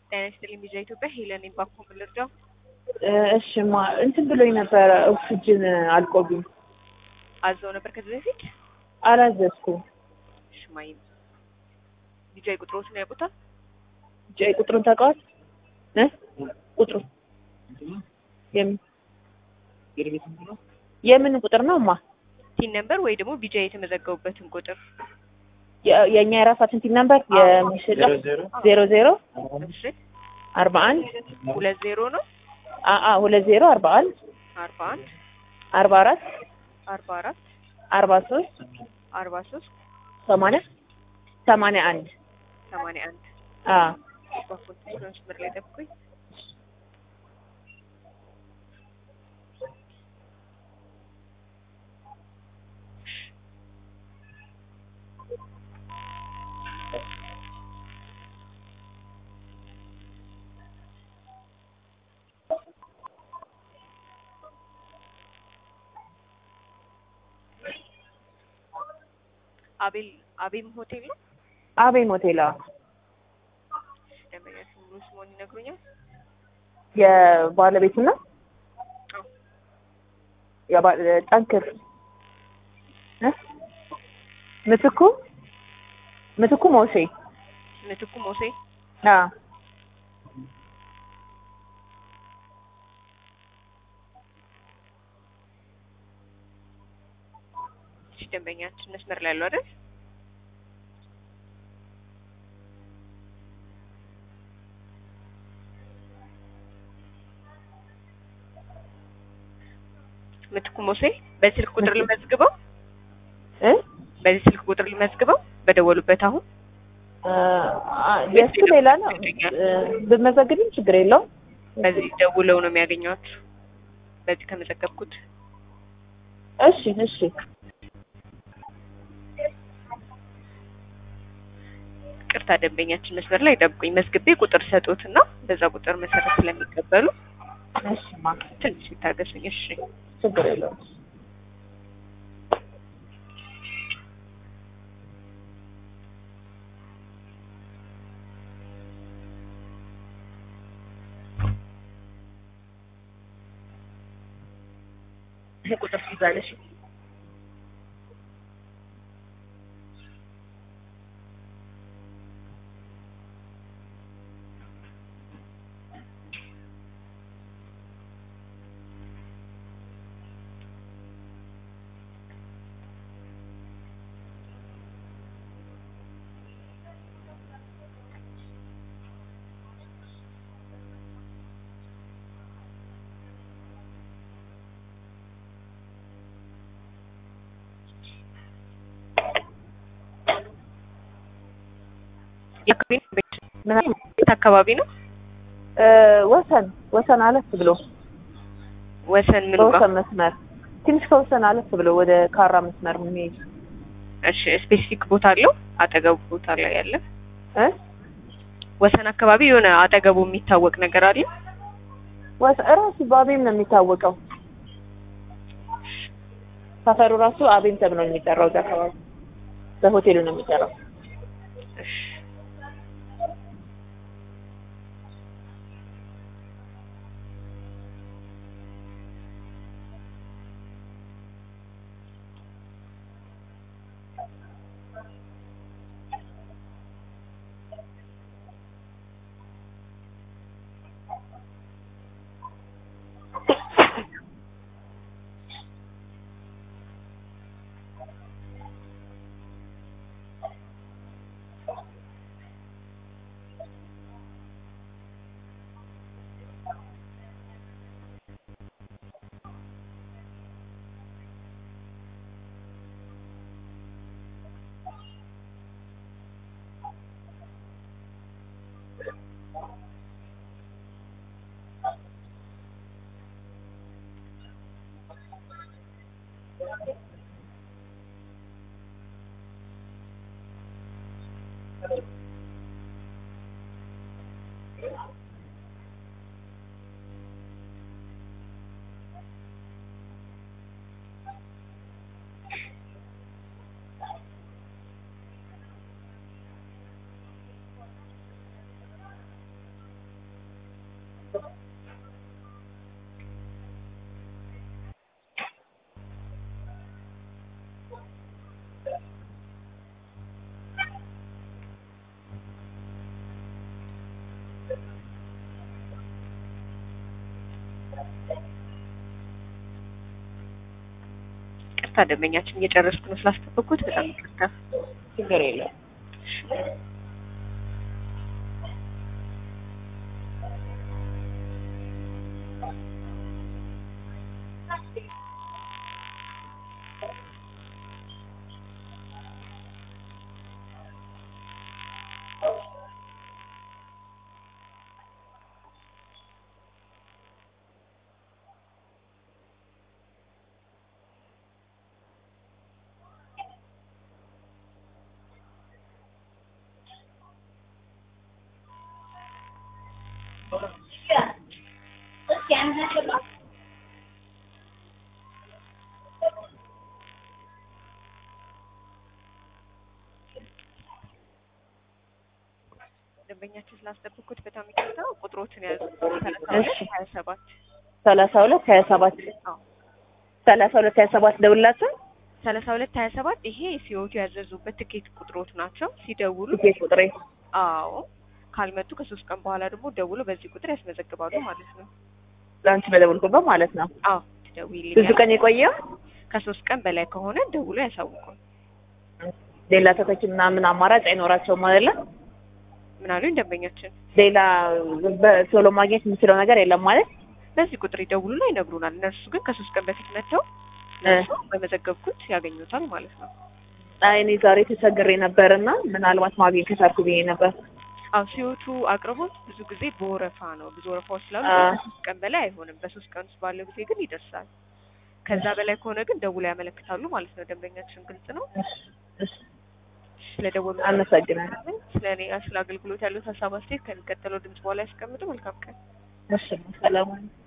ጤና ይስጥልኝ ቪዛ ኢትዮጵያ ሄለን ባኮ ልርዳው። እሺ ማ እንትን ብሎኝ ነበረ ኦክሲጅን አልቆብኝ አዘው ነበር ከዚህ በፊት አላዘዝኩም። እሺ ማይ ቪዛ ቁጥሮትን ያውቁታል? ጀ ቁጥሩን ታውቀዋል? እ ቁጥሩ የምን የምን ቁጥር ነው ማ ቲን ነምበር ወይ ደግሞ ቪዛ የተመዘገቡበትን ቁጥር የ- የእኛ የራሳችን ቲም ነምበር የሚሸጠው ዜሮ ዜሮ እሺ አርባ አንድ ሁለት ዜሮ ነው አአ ሁለት ዜሮ አርባ አንድ አርባ አንድ አርባ አራት አርባ አራት አርባ ሶስት አርባ ሶስት ሰማንያ ሰማንያ አንድ ሰማንያ አንድ አ ባፎን መስመር ላይ ጠብቁኝ። አቤል አቤም ሆቴል ነው። አቤም ሆቴል አዎ። ደንበኛ ሙሉ ስሙን ይነግሩኛል? የባለቤቱ ነው አዎ። የባ- ጠንክር እ ምትኩ ምትኩ ሞሴ ምትኩ ሞሴ አ እሺ፣ ደንበኛችን መስመር ላይ ያለው አይደል? ምትኩ ሞሴ በዚህ ስልክ ቁጥር ልመዝግበው፣ እ በዚህ ስልክ ቁጥር ልመዝግበው በደወሉበት አሁን አ የእሱ ሌላ ነው እ ብመዘግብም ችግር የለውም። በዚህ ደውለው ነው የሚያገኟችሁ። በዚህ ከመዘገብኩት እሺ እሺ ቅርታ ደንበኛችን መስመር ላይ ጠብቁኝ። መዝግቤ ቁጥር ሰጡትና በዛ ቁጥር መሰረት ስለሚቀበሉ እሺ ማ ትንሽ ይታገሱኝ። እሺ ችግር የለውም። ይሄ ቁጥር ትይዛለሽ። የአካባቢ ነው ቤት ምን ቤት አካባቢ ነው እ ወሰን ወሰን አለፍ ብሎ ወሰን ምኑ ጋር በወሰን መስመር ትንሽ ከወሰን አለፍ ብሎ ወደ ካራ መስመር የሚሄድ እሺ ስፔሲፊክ ቦታ አለው አጠገቡ ቦታ ላይ ያለ እ ወሰን አካባቢ የሆነ አጠገቡ የሚታወቅ ነገር አለ ወሰን እራሱ በአቤም ነው የሚታወቀው። ሰፈሩ ራሱ አቤም ተብሎ ነው የሚጠራው። እዛ አካባቢ በሆቴሉ ነው የሚጠራው። እሺ ይቅርታ ደንበኛችን እየጨረስኩ ነው ስላስጠበቅኩት በጣም ይቅርታ። ችግር የለም። ደንበኛችን ስላስጠበቅኩት በጣም ይቅርታ። ቁጥሮትን ያዙ እሺ። ሀያ ሰባት ሰላሳ ሁለት ሀያ ሰባት አዎ ሰላሳ ሁለት ሀያ ሰባት ደውላችሁ ሰላሳ ሁለት ሀያ ሰባት ይሄ ሲወቱ ያዘዙበት ትኬት ቁጥሮት ናቸው። ሲደውሉ ትኬት ቁጥሬ አዎ ካልመጡ ከሶስት ቀን በኋላ ደግሞ ደውሎ በዚህ ቁጥር ያስመዘግባሉ ማለት ነው። ለአንቺ በደወልኩበት ማለት ነው። አዎ ብዙ ትደውይልኛል። ቀን የቆየው ከሶስት ቀን በላይ ከሆነ ደውሎ ያሳውቁን። ሌላ ተተኪ ምናምን አማራጭ አይኖራቸውም አይደለ? ምን አሉኝ ደንበኛችን? ሌላ በቶሎ ማግኘት የምችለው ነገር የለም ማለት በዚህ ቁጥር ይደውሉና ይነግሩናል። እነርሱ ግን ከሶስት ቀን በፊት መጥተው እነሱ በመዘገብኩት ያገኙታል ማለት ነው። አይ እኔ ዛሬ ተቸግሬ ነበርና ምናልባት ማግኘት ከቻልኩ ብዬ ነበር። አዎ ሲወቱ አቅርቦት ብዙ ጊዜ በወረፋ ነው። ብዙ ወረፋዎች ስላሉ አ። ከሶስት ቀን በላይ አይሆንም። በሶስት ቀን ውስጥ ባለው ጊዜ ግን ይደርሳል። ከዛ በላይ ከሆነ ግን ደውለው ያመለክታሉ ማለት ነው። ደንበኛችን ግልጽ ነው። ስለደወሉ አመሰግናለሁ። ስለ እኔ ስለ አገልግሎት ያሉት ሀሳብ አስተያየት ከሚቀጥለው ድምጽ በኋላ ያስቀምጡ። መልካም ቀን። እሺ ሰላም